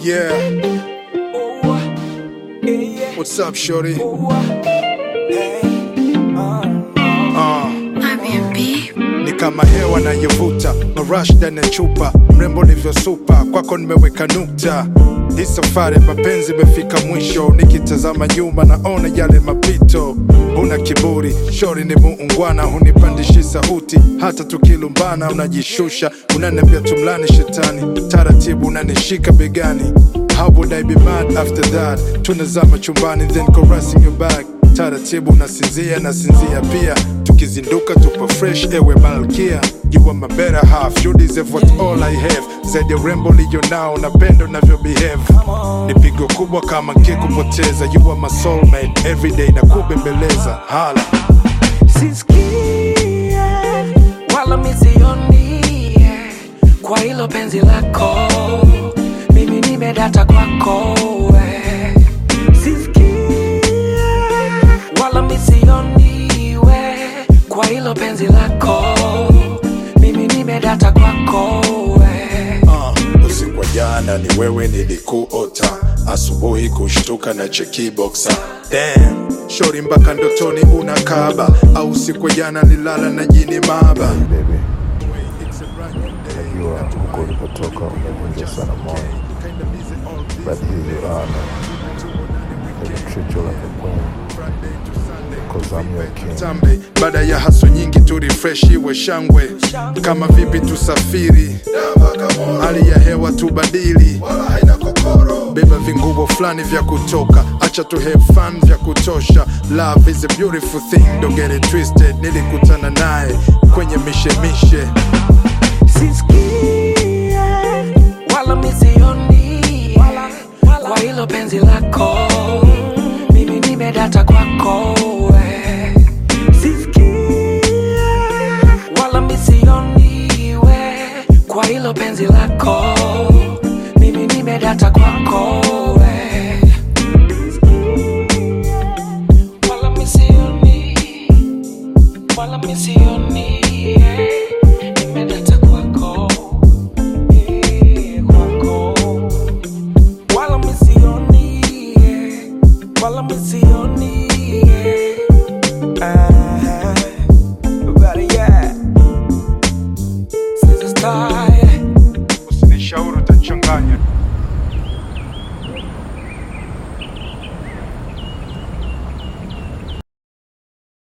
Yeah, what's up, shorty? Uh, ni kama hewa nayovuta marash ndani ya chupa, mrembo livyosupa, kwako nimeweka nukta. Hii safari mapenzi imefika mwisho, nikitazama nyuma naona yale mapito. Una kiburi, shori ni muungwana, hunipandishi sauti, hata tukilumbana unajishusha, unaniambia tumlani shetani, taratibu unanishika begani. How would I be mad after that? Tunazama chumbani then caressing your back taratibu nasinzia nasinzia pia tukizinduka tupo fresh ewe malkia you are my better half you deserve what all I have zaidi ya urembo liyo nao napenda unavyo behave ni pigo kubwa kama nkikupoteza you are my soulmate everyday na kubembeleza hala sisikie wala misioni kwa hilo penzi lako mimi nimedata kwako we. sisikie wala misioni we kwa hilo penzi lako mimi nimedata kwako we. uh, usiku wa jana ni wewe nilikuota asubuhi kushtuka na chekiboxa Damn, shori mpaka ndotoni unakaba au usiku wa jana nilala na jini maba baby, najua huko ulipotoka umevunja sana moyo, but here you are now. Let me treat you like a queen, cause I'm your king. tambe baada ya haso nyingi tu refresh iwe shangwe kama vipi tusafiri hali ya hewa tubadili beba vinguo fulani vya kutoka acha tu have fun vya kutosha love is a beautiful thing don't get it twisted nilikutana naye kwenye mishemishe sisikie wala misioni kwa hilo penzi lako mimi nimedata kwako we. sisikie wala misioni we kwa hilo penzi lako mimi nimedata kwako